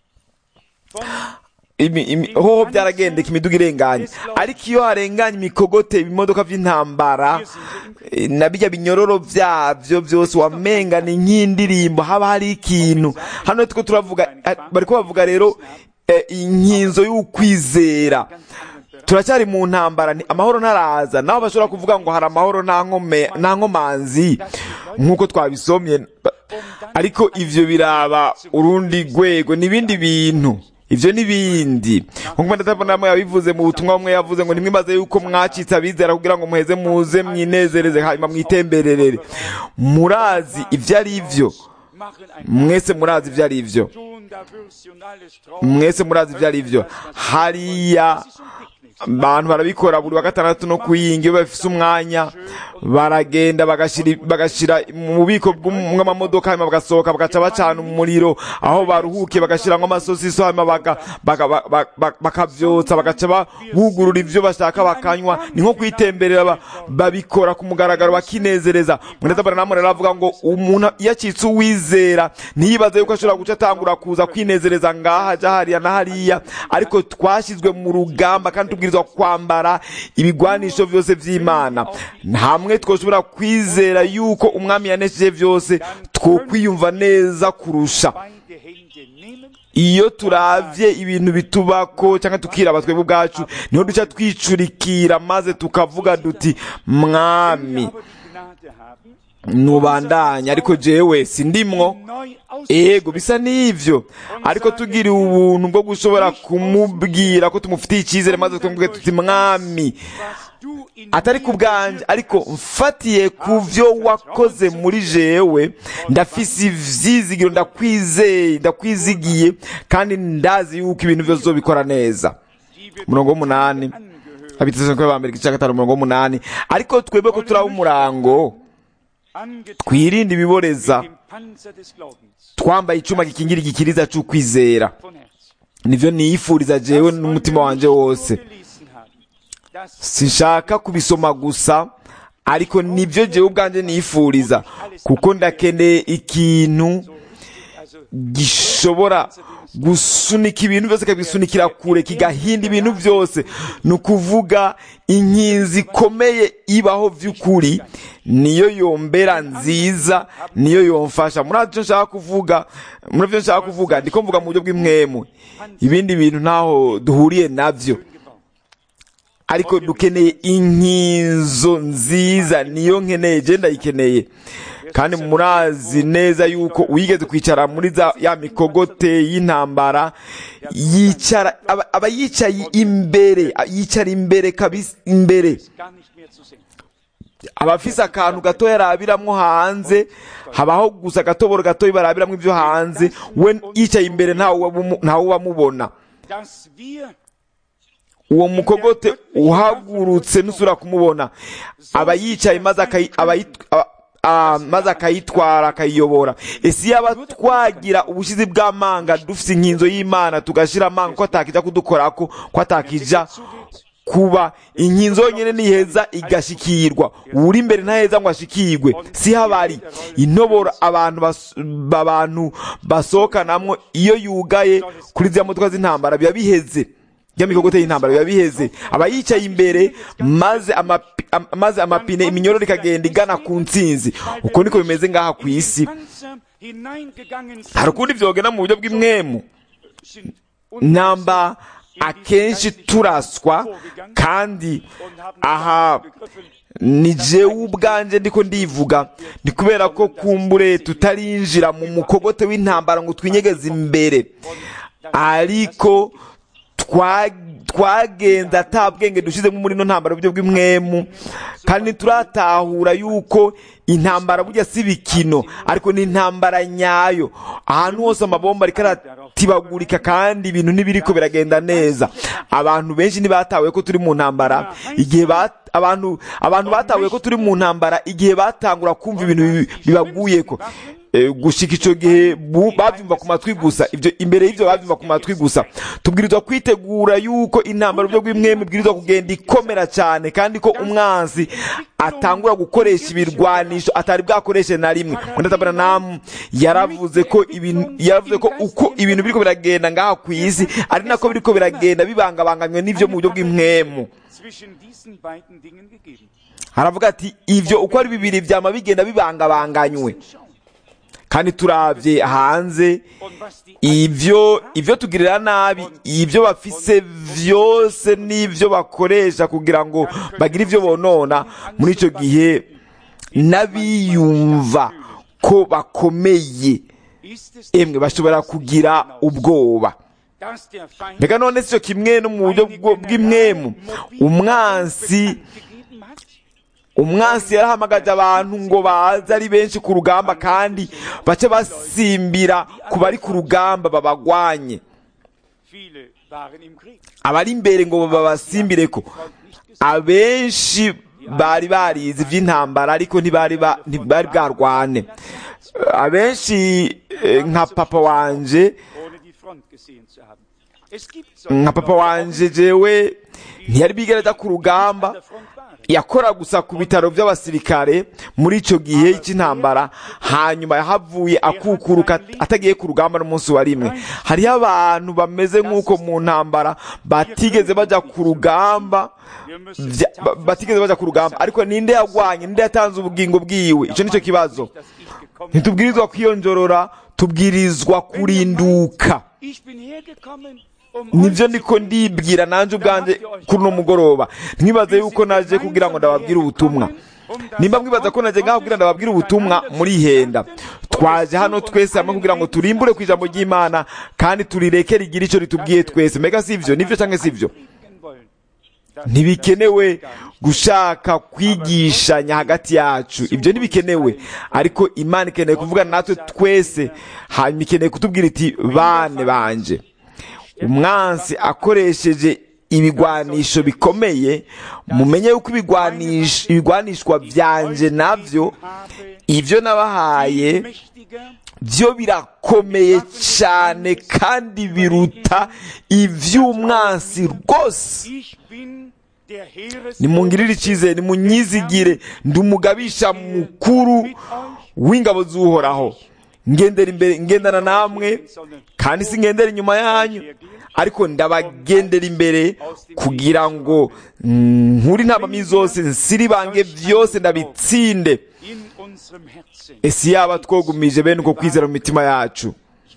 von Imi- imi- hoho byaragendeka imiduga irenganye ariko iyo harenganye imikogote ibimodoka by'intambara eh, na bijya binyororo byabyo byose wamenga ni nk'indirimbo haba hari ikintu hano two turavuga eh, bariko bavuga rero eh, inkinzo y'ukwizera ganz anderen Bereich. turacyari mu ntambara ni- amahoro ntaraza naho bashobora kuvuga ngo hari amahoro nta nkome- nta nkomanzi nk'uko twabisomye ariko ivyo biraba urundi rwego n'ibindi bintu ivyo n'ibindi nkuko ndatabonamo yabivuze mu butumwa bumwe yavuze ngo nimwibaze yuko mwacitse abizera kugira ngo muheze muze mwinezereze hanyuma mwitembererere murazi ivyo ari vyo Machen ein mwese murazi ivyo ari vyo Tun, da wirst du und alles trauen. mwese murazi ivyo ari vyo hariya Das ist um Picknick. abantu barabikora buri wa gatandatu no kuyinga iyo bafise umwanya baragenda bagashira bagashira mu bubiko bw'um- bw'amamodoka hanyuma bagasohoka bagaca bacana umuriro aho baruhukiye bagashiramwo amasosiso hanyuma baga- baga- ba- ba- ba- bakavyotsa bagaca ba- bugurura ivyo bashaka bakanywa ni nko kwitemberera ba- babikora ku mugaragaro bakinezereza munezabara namwe rero avuga ngo umuntu iyo acitse uwizera ntiyibaze yuko ashobora guca atangura kuza kwinezereza ngaha aja hariya na hariya ariko twashyizwe mu rugamba kandi tubwirizwa kwambara ibigwanisho vyose vy'imana hamwe twoshobora kwizera yuko umwami yanesheje vyose twokwiyumva neza kurusha Beide Hände nehmen iyo turavye ibintu bitubako cyangwa tukiraba twebwe ubwacu niho duca twicurikira maze tukavuga duti mwami aber die Gnade haben, nubandanya ariko jewe sindimwo neu ego bisa n'ivyo ariko tugiriwe ubuntu bwo gushobora kumubwira ko tumufitiye icyizere maze tukamubwira tuti mwami was du in atari ku bwanje ariko mfatiye ku vyo wakoze muri jewe ndafise ivyizigiro ndakwizeye ndakwizigiye kandi ndazi yuko ibintu vyose uzobikora neza die wir umurongo w'umunani abitesanzwe b'abambere igice cya gatanu umurongo w'umunani ariko twebwe ko turaba umurango twirinde ibiboreza twambaye icyuma gikingira igikiriza cy'ukwizera nibyo niyifuriza jewe n'umutima wanjye wose sinshaka kubisoma gusa ariko nibyo jewe ubwanjye niyifuriza kuko ndakeneye ikintu gishobora gusunika ibintu byose kikabisunikira kure kigahinda ibintu byose ni ukuvuga inkinzi ikomeye ibaho by'ukuri niyo yombera nziza niyo yomfasha muri byo nshaka kuvuga muri byo nshaka kuvuga ndiko mvuga mu buryo bw'imwemu ibindi bintu ntaho duhuriye nabyo ariko dukeneye inkinzo nziza niyo nkeneye je ndayikeneye kandi murazi neza yuko wigeze kwicara muri za ya mikogote y'intambara yicara aba, aba yicaye imbere yicara imbere kabisa imbere abafise akantu gato yarabiramwo hanze habaho gusa agatoboro gato barabiramwo ibyo hanze we yicaye imbere ntawe ubamubona uwo mukogote uhagurutse nusura kumubona aba yicaye maze akayitwara akayiyobora ese yaba twagira ubushizi bw'amanga dufite inkinzo y'imana tugashyira amanga ko atakijya kudukorako ko atakijya kuba inkinzo yonyine niheza igashikirwa uri imbere ntaheza ngo ashikirwe si habari intoboro abantu abantu basohokanamwo iyo yugaye kuri ziriya modoka z'intambara biba biheze y'amikogote y'intambara biba biheze aba yicaye imbere maze amapi, am, maze amapine iminyororo ikagenda igana ku ntsinzi uko niko bimeze ngaha ku isi hari ukundi vyogenda mu buryo bw'imwemu namba akenshi turaswa kandi aha ni jewe ubwanje ndiko ndivuga ni kubera ko kumbure tutarinjira mu mukogote w'intambara ngo twinyegeze imbere ariko twagenze atabwenge dushyizemo muri ino ntambara uburyo bw'imwemu kandi turatahura yuko intambara burya si bikino ariko ni intambara nyayo ahantu hose amabomba ariko aratibagurika kandi ibintu ntibiriko biragenda neza abantu benshi ntibatahuye ko turi mu ntambara igihe abantu abantu batahuye ko turi mu ntambara igihe batangura kumva ibintu bibaguyeko gushika icyo gihe babyumva ku matwi gusa ibyo imbere y'ibyo babyumva ku matwi gusa tubwirizwa kwitegura yuko intambara uburyo bw'imwemu ibwirizwa kugenda ikomera cyane kandi ko umwanzi atangura gukoresha ibirwanisho atari bwakoreshe na rimwe namu yaravuze ko ibintu yaravuze ko uko ibintu biriko biragenda ngaha ku isi ari nako biriko biragenda bibangabanganywe n'ivyo mu buryo bw'imwemu haravuga ati ivyo uko ari bibiri vyama bigenda bibangabanganywe kandi turabye hanze ibyo ibyo tugirira nabi ibyo bafise byose n'ibyo bakoresha kugira ngo bagire ibyo bonona muri icyo gihe n'abiyumva ko bakomeye emwe bashobora kugira ubwoba reka none si cyo kimwe no mu buryo bw'imwemu umwansi umwansi yarahamagaje abantu ngo baze ari benshi ku rugamba kandi bace basimbira ku bari ku rugamba babagwanye abari imbere ngo babasimbire ko abenshi bari barize iby'intambara ariko ntibari bwarwane abenshi nka papa wanje nka papa wanje jewe ntiyari bigereza ku rugamba yakora gusa ku bitaro by'abasirikare muri icyo gihe cy'intambara hanyuma yahavuye akukuruka atagiye ku rugamba n'umunsi wa rimwe hariho abantu bameze nk'uko mu ntambara batigeze bajya ku rugamba batigeze bajya ku rugamba ariko ninde yagwanye ninde yatanze ubugingo bwiwe icyo nicyo kibazo ntitubwirizwa kwiyonjorora tubwirizwa kurinduka nibyo ndiko ndibwira nanjye ubwanjye kuri uno mugoroba ntibaze yuko naje kugira ngo ndababwire ubutumwa nimba mwibaza ko naje ngaho kugira ndababwire ubutumwa murihenda twaje hano twese hamwe kugira ngo turimbure ku ijambo ry'imana kandi turireke rigire icyo ritubwiye twese mbega si ibyo nibyo cyangwa si ibyo ntibikenewe gushaka kwigishanya hagati yacu ibyo ntibikenewe ariko imana ikeneye kuvugana natwe twese hanyuma ikeneye kutubwira iti bane banje umwansi akoresheje ibigwanisho bikomeye mumenye yuko ibigwanisho ibigwanishwa byanje navyo ibyo nabahaye byo birakomeye cyane kandi biruta iby'umwansi rwose nimungirire icyizere nimunyizigire ndi umugabisha mukuru w'ingabo z'uhoraho ngendera imbere ngendana namwe kandi si ngendera inyuma yanyu ariko ndabagendera imbere kugira ngo nkuri ntabami zose nsiribange byose ndabitsinde ese yaba twogumije bene uko kwizera mu mitima yacu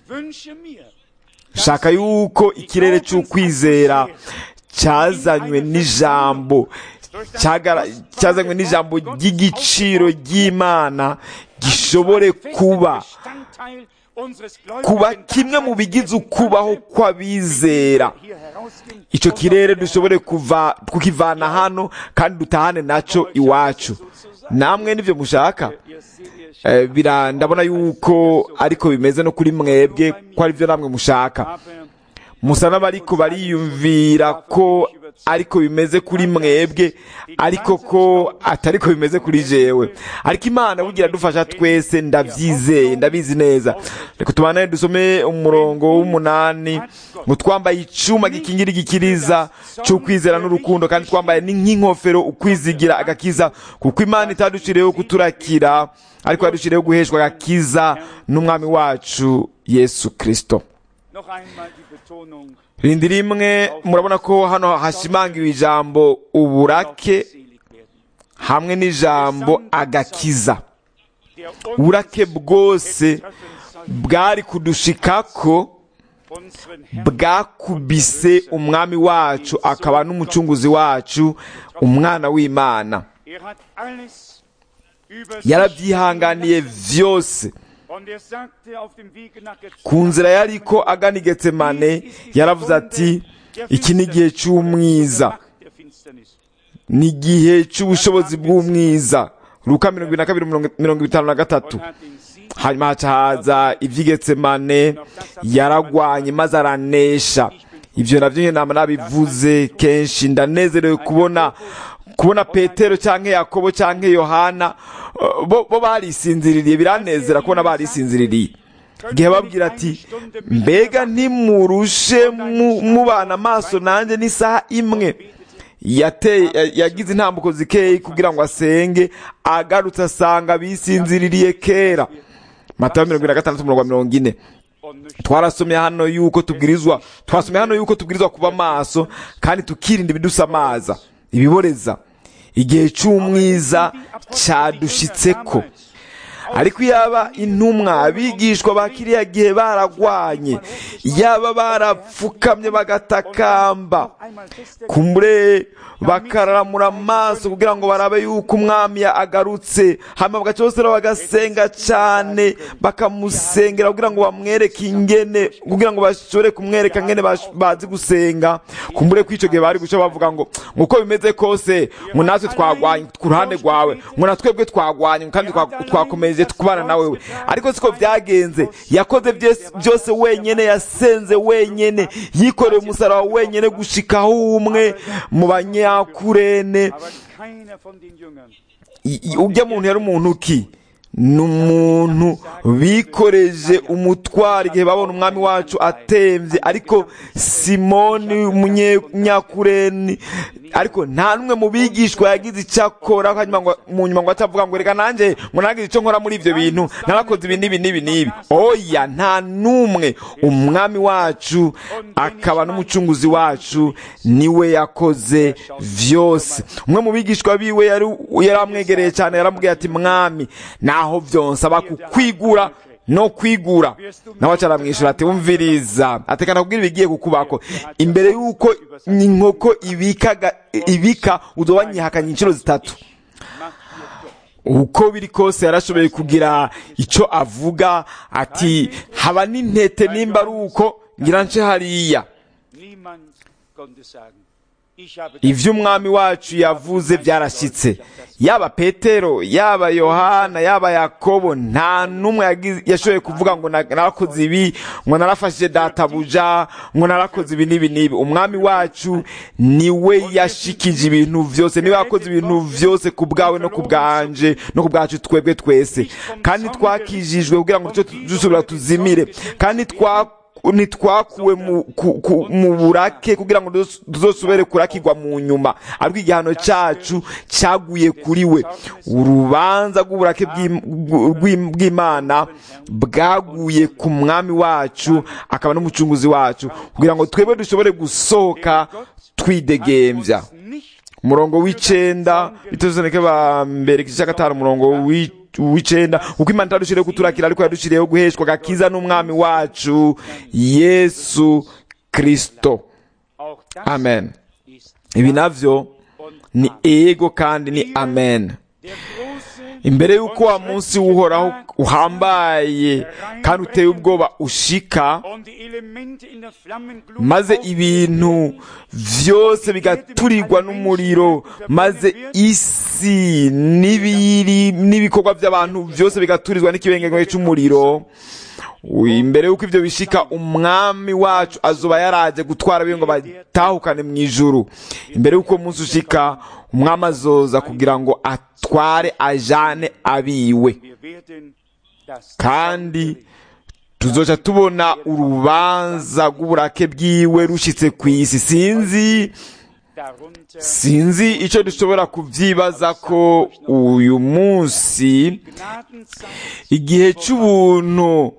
shaka yuko ikirere cy'ukwizera cyazanywe n'ijambo cyazanywe n'ijambo ry'igiciro ry'imana gishobore kuba kuba kimwe mu bigize ukubaho kw'abizera icyo kirere dushobore kuva kukivana hano kandi dutahane nacyo iwacu namwe nibyo mushaka ndabona yuko ariko bimeze no kuri mwebwe ko ari byo namwe mushaka musa n'abariko bariyumvira ko ariko bimeze kuri mwebwe ariko ko atariko bimeze kuri jewe ariko imana bugira dufasha twese ndabyizeye ndabizi neza reka tubane dusome umurongo w'umunani ngo twambaye icuma gikingira igikiriza cy'ukwizera n'urukundo kandi twambaye nk'inkofero ukwizigira agakiza kuko imana itaduciriyeho kuturakira ariko yaduciriyeho guheshwa agakiza n'umwami wacu yesu kirisito rindi rimwe murabona ko hano hashimangiwe ijambo uburake hamwe n'ijambo agakiza uburake bwose bwari kudushikako bwakubise umwami wacu akaba n'umucunguzi wacu umwana w'imana yarabyihanganiye byose ku nzira yari ko agana i getsemane yaravuze ati iki ni igihe cy'umwiza ni igihe cy'ubushobozi bw'umwiza ruka mirongo na kabiri mirongo itanu na gatatu hanyuma haca haza iby'igetsemane yaragwanye maze aranesha ibyo nabyo nyine nama nabivuze kenshi ndanezerewe kubona kubona petero cyangwa yakobo cyangwa yohana bo barisinziririye biranezera kubona barisinziririye igihe babwira ati mbega ntimurushe mubana amaso nanjye n'isaha imwe yagize intambuko zikeye kugira ngo asenge agarutse asanga bisinziririye kera matayo mirongo ine na gatandatu umurongo wa mirongo ine twarasomye hano yuko tubwirizwa twasomye hano yuko tubwirizwa kuba maso kandi tukirinda ibidusamaza ibiboreza igihe cy'umwiza cyadushitseko ariko yaba intumwa abigishwa ba kiriya gihe baragwanye yaba barapfukamye bagatakamba kumbure bakararamura amaso kugira ngo barabe yuko umwami agarutse hanyuma bagaca bose bagasenga cyane bakamusengera kugira ngo bamwereke ingene kugira ngo bashobore kumwereka ngene bazi gusenga kumbure ko icyo gihe bari guca bavuga ngo uko bimeze kose ngo natwe twagwanye ku ruhande rwawe ngo na twebwe twagwanye kandi twakomeje kubana na wewe ariko siko byagenze yakoze byose wenyine yasenze wenyine yikoreye umusaraba wenyine gushikaho umwe mu banyakurene ujya muntu yari umuntu ki ni umuntu bikoreje umutwaro igihe babona umwami wacu atembye ariko simoni umunyakureni ariko nta n'umwe mu bigishwa yagize icyo akora mu nyuma ngo atavuga ngo reka nanjye ngo nagize icyo nkora muri ibyo bintu narakoze ibi n'ibi n'ibi n'ibi oya nta n'umwe umwami wacu akaba n'umucunguzi wacu niwe yakoze byose umwe mu bigishwa biwe yari amwegereye cyane yaramubwiye ati mwami naho byonse aba kukwigura no kwigura nawe acaramwishyura ati wumviriza atekana kubwira ibigiye kukubako imbere y'uko inkoko ibika ibika uzoba nyihakanye inshuro zitatu uko biri kose yarashoboye kugira icyo avuga ati haba n'intete nimba ari uko ngira nce hariya Ich habe ivyo umwami wacu yavuze byarashyitse yaba petero yaba yohana yaba yakobo nta n'umwe yagize- yashoboye kuvuga ngo na- narakoze ibi ngo narafashije databuja ngo narakoze ibi n'ibi n'ibi umwami wacu niwe yashikije ibintu vyose niwe yakoze ibintu vyose ku bwawe no ku bwanje no ku bwacu twebwe twese kandi twakijijwe kugira ngo duce dusubira tuzimire kandi twa ntitwakuwe mu, ku, ku, mu burake kugira ngo tuzos- tuzosubire kurakirwa mu nyuma ariko igihano cyacu cyaguye kuri we urubanza rw'uburake bw'Im- bw'Im- bw'imana bwaguye ku mwami wacu akaba n'umucunguzi wacu kugira ngo twebwe dushobore gusohoka twidegembya umurongo w'icenda bituzanike ba mbere igice cya gatanu umurongo w'i- w'icenda kuko imana itadushiriyeho kuturakira ariko yadushiriyeho guheshwa agakiza n'umwami wacu yesu kristo auch das amen ist ibi navyo ni ego kandi ni amen der große imbere y'uko wa munsi w'uhoraho uhambaye kandi uteye ubwoba ushika und die Elemente in der Flammenglut maze aufgehen ibintu vyose bigaturirwa n'umuriro maze isi n'ibiri n'ibikorwa by'abantu byose bigaturizwa n'ikibengezo cy'umuriro imbere y'uko ivyo bishika umwami wacu azoba yaraje gutwara abiwe ngo batahukane mu ijuru imbere y'uko uwo munsi ushika umwami azoza kugira ngo atware ajane abiwe Wir werden das kandi tuzoca tubona urubanza rw'uburake bwiwe rushitse ku isi sinzi darunter sinzi icyo dushobora kubyibaza ko uyu munsi Gnadenzeit igihe cy'ubuntu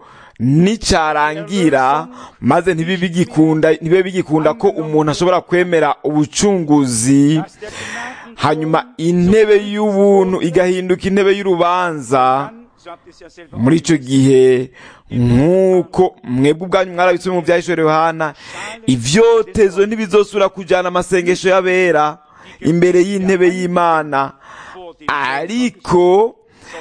nicyarangira maze ntibibe bigikunda ntibibe bigikunda ko umuntu ashobora kwemera ubucunguzi dass der Gnaden hanyuma intebe y'ubuntu igahinduka intebe y'urubanza so habt ihr es ja selber muri icyo gihe nk'uko mwebwe ubwanyu mwarabitse mu byahishore yohana ivyotezo ntibizosubira kujyana amasengesho y'abera imbere y'intebe y'imana vor dem ariko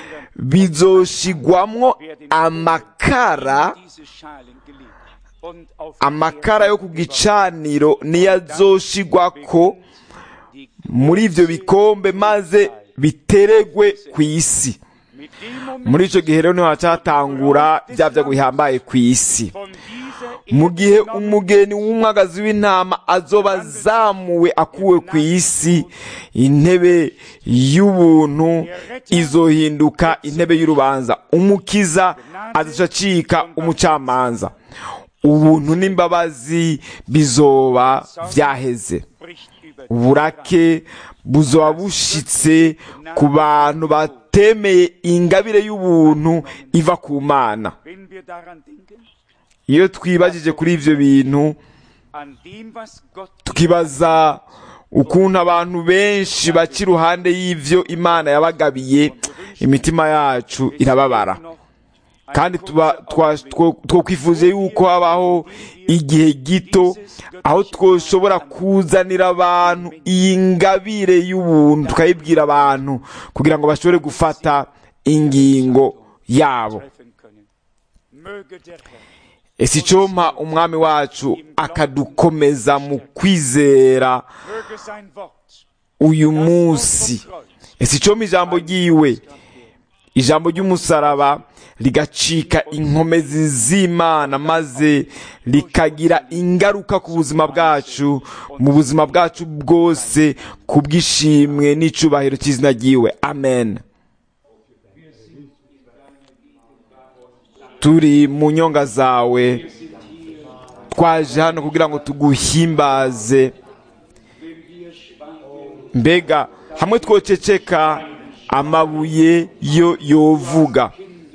bizoshigwamwo amakara diese Schalen gelegt und auf amakara yo ku gicaniro niyo azoshigwako die muri ivyo bikombe maze biteregwe ku isi mit dem Moment muri ico gihe rero niho hacatangura bya byago bihambaye ku isi von dieser mu gihe umugeni w'umwagazi w'intama azoba azamuwe akuwe ku isi intebe y'ubuntu izohinduka intebe y'urubanza umukiza azacika umucamanza ubuntu n'imbabazi bizoba vyaheze bricht über uburake buzoba bushitse ku bantu batemeye ingabire y'ubuntu iva ku mana wenn wir daran denken iyo twibajije kuri ivyo bintu an dem was Gott tukibaza ukuntu abantu benshi baca iruhande y'ivyo imana yabagabiye imitima yacu irababara noch kandi tuba twa- two- twokwifuje yuko habaho igihe gito aho twoshobora kuzanira abantu iyi ngabire y'ubuntu tukayibwira abantu kugira ngo bashobore gufata ingingo yabo treffen können möge der Herr ese icompa umwami wacu akadukomeza mu kwizera möge sein Wort uyu munsi ese icompa ijambo ryiwe ijambo ry'umusaraba rigacika inkomezi z'imana maze rikagira ingaruka ku buzima bwacu mu buzima bwacu bwose ku bw'ishimwe n'icubahiro cy'izina ryiwe amen turi mu nyonga zawe twaje hano kugira ngo tuguhimbaze mbega hamwe twoceceka amabuye yo yovuga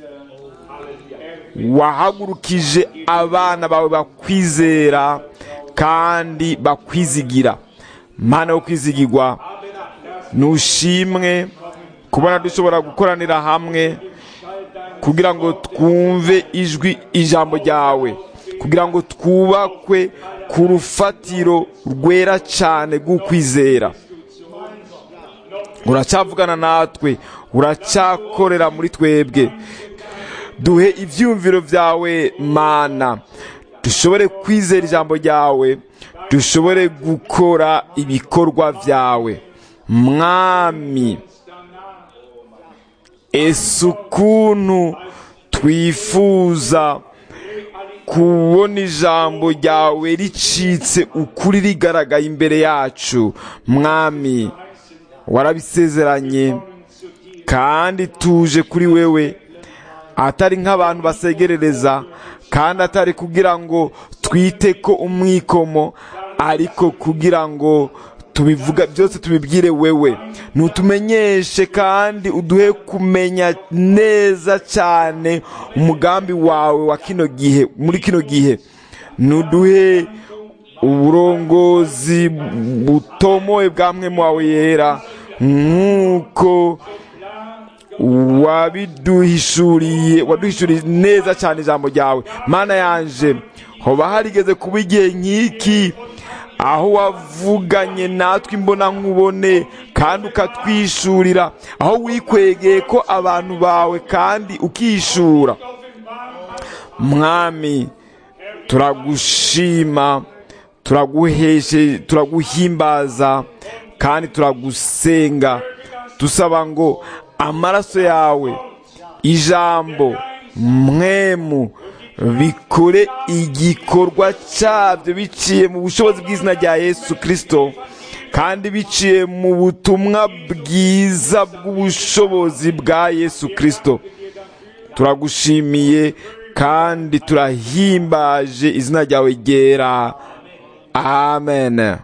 wahagurukije abana bawe bakwizera kandi bakwizigira mana yo kwizigirwa nushimwe kubona dushobora gukoranira hamwe kugira ngo twumve ijwi ijambo ryawe kugira ngo twubakwe ku rufatiro rwera cyane rw'ukwizera uracyavugana natwe uracyakorera muri twebwe duhe ibyumviro byawe mana dushobore kwizera ijambo ryawe dushobore gukora ibikorwa byawe mwami ese ukuntu twifuza kubona ijambo ryawe ricitse ukuri rigaragaye imbere yacu mwami warabisezeranye kandi tuje kuri wewe atari nk'abantu basegerereza kandi atari kugira ngo twite ko umwikomo ariko kugira ngo tubivuga byose tubibwire wewe ntutumenyeshe kandi uduhe kumenya neza cyane umugambi wawe wa kino gihe muri kino gihe ntuduhe uburongozi butomoye bwa mwe wawe yera nk'uko wabiduhishuriye waduhishuriye neza cyane ijambo ryawe mana yanje hoba harigeze kuba igihe nk'iki aho wavuganye natwe imbona nkubone kandi ukatwishurira aho wikwegeye ko abantu bawe kandi ukishura mwami turagushima turaguheshe turaguhimbaza kandi turagusenga dusaba ngo amaraso yawe ijambo mwemu bikore igikorwa cyabyo biciye mu bushobozi bw'izina rya yesu kirisito kandi biciye mu butumwa bwiza bw'ubushobozi bwa yesu kirisito turagushimiye kandi turahimbaje izina ryawe ryera amen